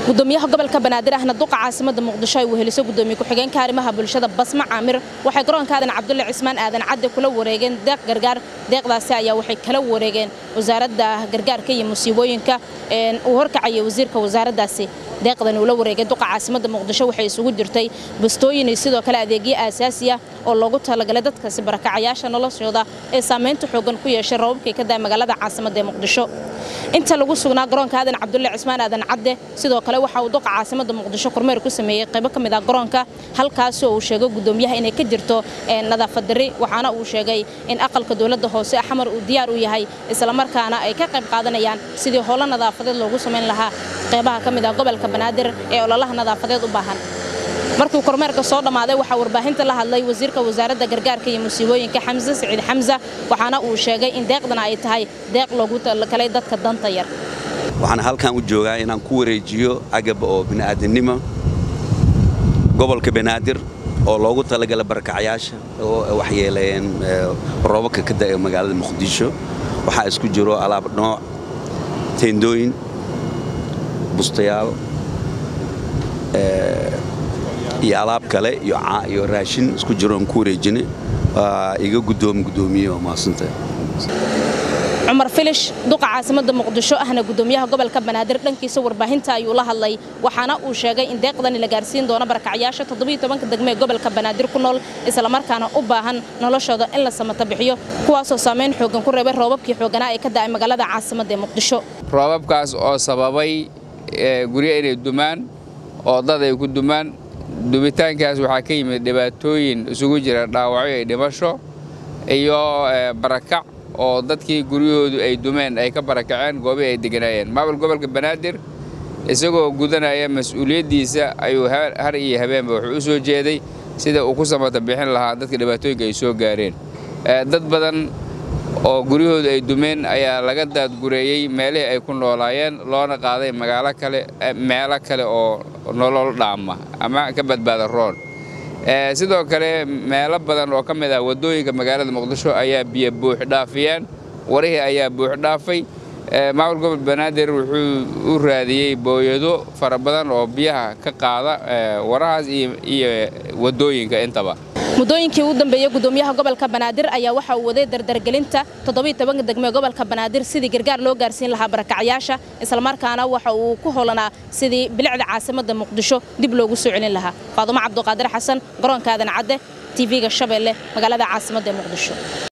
gudoomiyaha gobolka banaadir ahna duqa caasimada muqdisho ay weheliso gudoomiye ku-xigeenka arrimaha bulshada basma caamir waxay garoonka aadan cabdulle cismaan aadan cadde kula wareegeen deeq gargaar deeqdaasi ayaa waxay kala wareegeen wasaaradda gargaarka iyo musiibooyinka uu horkacaya wasiirka wasaaraddaasi deeqdan uu la wareegay duqa caasimada muqdisho waxay isugu jirtay bastooyin iyo sidoo kale adeegyo aasaasi ah oo loogu talagalay dadkaasi barakacayaasha noloshooda ee saamaynta xoogan ku yeeshay rababkii ka daa magaalada caasimada ee muqdisho inta lagu sugnaa garoonka aadan cabdulle cismaan aadan cadde sidoo kale waxa uu duqa caasimada muqdisho kormeer ku sameeyey qaybo ka mid ah garoonka halkaasi oo uu sheegay gudoomiyaha inay ka jirto nadaafad darri waxaana uu sheegay in aqalka dowladda hoose xamar uu diyaar u yahay islamarkaana ay ka qayb qaadanayaan sidii howlo nadaafadeed loogu samayn lahaa qaybaha ka mid ah gobolka banaadir ee ololaha nadaafadeed u baahan markii kormeerka soo dhammaaday waxaa warbaahinta la hadlay wasiirka wasaaradda gargaarka iyo musiibooyinka xamse siciid xamsa waxaana uu sheegay in deeqdana ay tahay deeq loogu talagalay dadka danta yar waxaan halkan u joogaa inaan ku wareejiyo agab oo bini'aadannimo gobolka banaadir oo loogu talagala barakacayaasha oo waxyeeleeyeen roobabka ka da'e magaalada muqdisho waxaa isku jiro alaab nooc teendooyin bustayaal iyo alaab kale iyo raashin isku jiroon ku wareejine waa iga guddoom guddoomiye oo mahadsanta cumar filish duqa caasimada muqdisho ahna gudoomiyaha gobolka banaadir dhankiisa warbaahinta ayuu la hadlay waxaana uu sheegay in deeqdani la gaarsiin doono barakacyaasha todobayotobanka degme ee gobolka banaadir ku nool islamarkaana u baahan noloshooda in la samata bixiyo kuwaasoo saamayn xoogan ku reebay roobabkii xooganaa ee ka da'ay magaalada caasimada ee muqdisho roobabkaas oo sababay guryo inay dumaan oo dad ay ku dumaan dubitaankaas waxaa ka yimid dhibaatooyin isugu jira dhaawacyo iyo dhimasho iyo barakac oo dadkii guryahoodu ay dumeen ay ka barakaceen goobii ay deganaayeen maamul gobolka banaadir isagoo gudanaya mas-uuliyaddiisa ayuu har iyo habeenba wuxuu u soo jeeday sida uu ku samata bixin lahaa dadka dhibaatooyinka ay soo gaareen dad badan oo guryahoodu ay dumeen ayaa laga daadgureeyey meelihii ay ku noolaayeen loona qaaday magaalo kale meelo kale oo nolol dhaama ama ka badbaada roon sidoo kale meelo badan oo ka mid ah waddooyinka magaalada muqdisho ayaa biyo buux dhaafiyeen warihii ayaa buux dhaafay maamul gobol banaadir wuxuu u raadiyey booyado fara badan oo biyaha ka qaada warahaas iyo waddooyinka intaba muddooyinkii ugu dambeeyey gudoomiyaha gobolka banaadir ayaa waxa uu waday dardargelinta toddobayotobanka degme gobolka banaadir sidii gargaar loo gaarsiin lahaa barakacyaasha islamarkaana waxa uu ku howlanaa sidii bilicda caasimada muqdisho dib loogu soo celin lahaa faadumo cabduqaadir xasan garoonka aadan cadde tv-ga shabeelle magaalada caasimada ee muqdisho